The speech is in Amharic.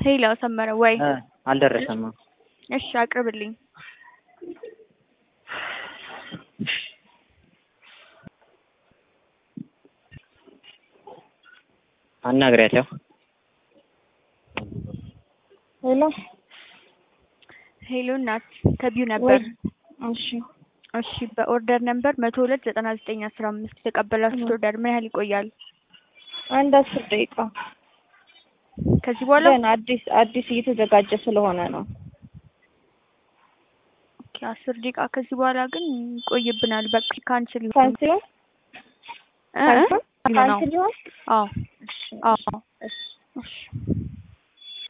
ሄሎ ሰመረ ወይ? እ አልደረሰም። እሺ አቅርብልኝ። አናግሪያለሁ። ሄሎ ሄሎ እናት ከቢዩ ነበር። እሺ እሺ በኦርደር ነምበር መቶ ሁለት ዘጠና ዘጠኝ አስራ አምስት የተቀበላችሁት ኦርደር ምን ያህል ይቆያል? አንድ አስር ደቂቃ ከዚህ በኋላ ገና አዲስ አዲስ እየተዘጋጀ ስለሆነ ነው። ኦኬ አስር ደቂቃ ከዚህ በኋላ ግን ይቆይብናል። በቃ ካንስል ይሁን። ካንስል ይሁን እ እ? ካንስል ይሁን አዎ እሺ አዎ እሺ እሺ